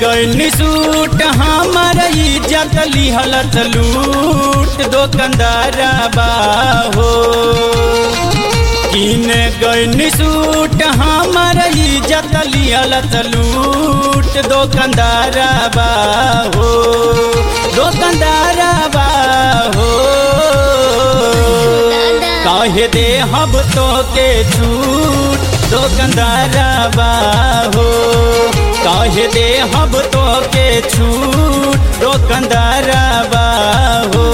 गईनी सूट हमर इज्जत लिहलत लूट दुकानदार बाहो किन गईनी सूट हमर इज्जत लिहलत लूट दुकानदार बाहो दुकानदार बाहो काहे दे हम तो के छूट दुकानदार बाहो काहे दे हम तो के छूट दुकानदार बाहो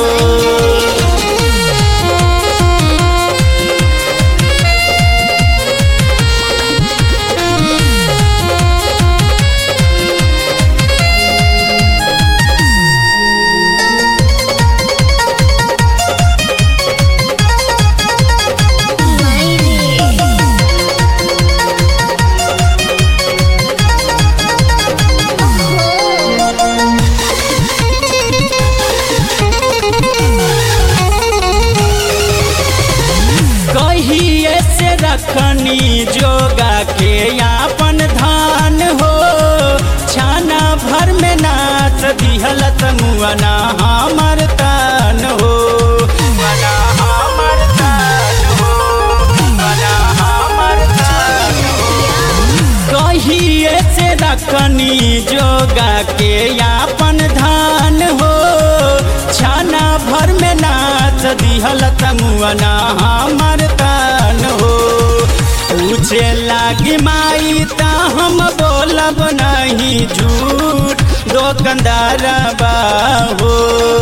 कहिए से रखनी जोगा के यापन धान हो छाना भर में नाच दिहलत मुअना हमर तान हो मुअना हमर तान हो मुअना हमर तान हो कहिए से रखनी जोगा के यापन धान हो छाना भर में नाच दिहलत मुअना हमर तान हो पूछे लागी माई ता हम बोलब नहीं झूठ दुकानदार बाहो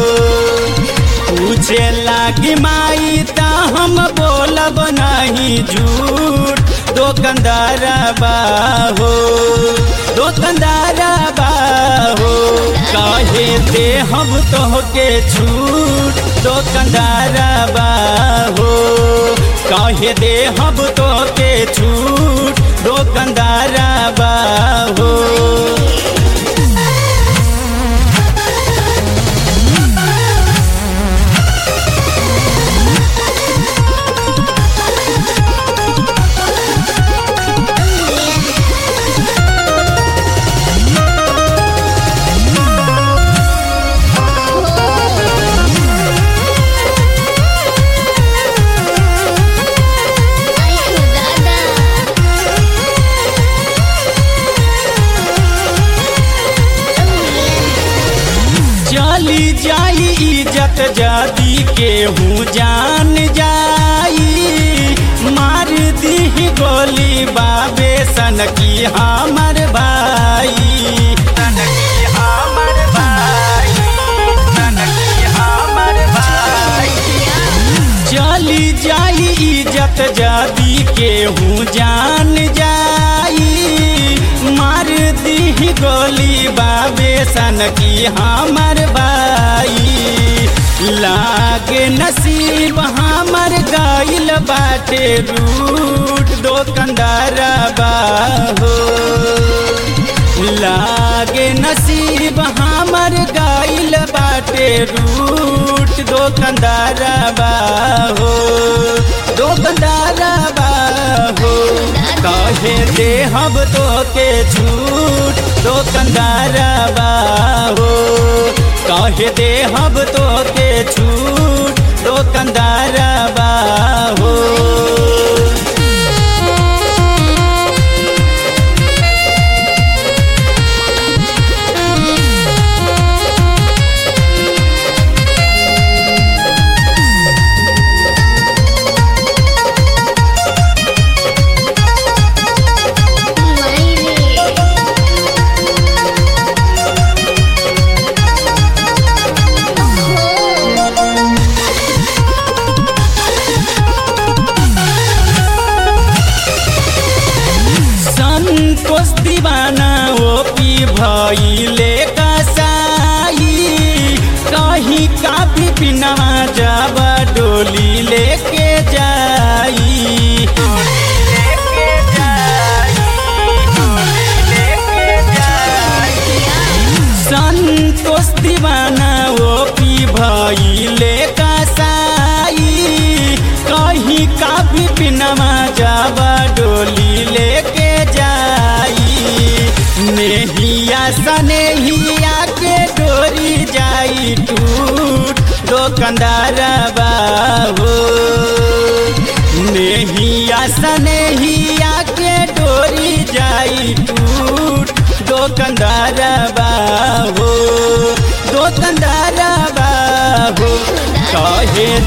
पूछे लागी माई ता हम बोलब नहीं झूठ दुकानदार बाहो दुकानदार बाहो काहे दे हम तो के छूट दुकानदार बाहो काहे दे हम तो के छूट दुकानदार बाहो चली जाई इज्जत जादी के हूँ जान जाई मार दी गोली बाबे सन की हमर भाई सन की हमर भाई सन की हमर भाई चली जाई इज्जत जादी के हूँ जान जाई मार दी गोली बाबे सन की हमर भाई लागे नसीब हमर गाइल बाटे रूट दुकानदार बाहो लागे नसीब हमर गाइल बाटे रूट दुकानदार बाहो दुकानदार बाहो कहे दे हम तो के छूट दुकानदार बाहो कहे दे हम तो के छूट दुकानदार बाहो संतोष दीवाना ओ पी भइले कसाई कहीं काफी बिना जब डोली लेके जाई संतोष दीवाना ओ पी भइले कसाई कहीं काफी बिनमा जाबा डोली लेके जाई नेहिया सने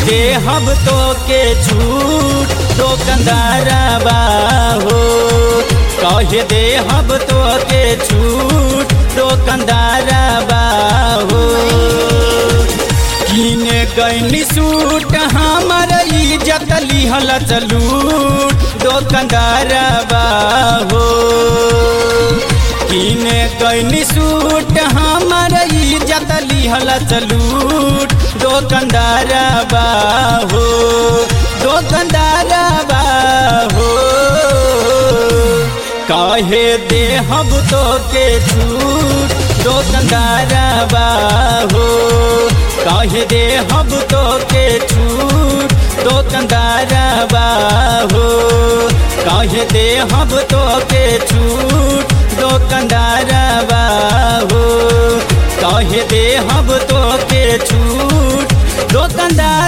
दे हम तो के छूट दुकानदारवा हो कहे दे हम तो के छूट दुकानदारवा हो किने गैनी सूट हमर इज्जत लिहल चलूट दुकानदारवा हो किने गैनी सूट हमर इज्जत लिहल चलूट दुकानदारवा हो दुकानदारवा हो कहे दे हम तो के छूट दुकानदारवा हो कहे दे हम तो के छूट दुकानदारवा हो कहे दे हम तो के छूट दुकानदारवा हो कहे दे हम तो के छूट दुकानदार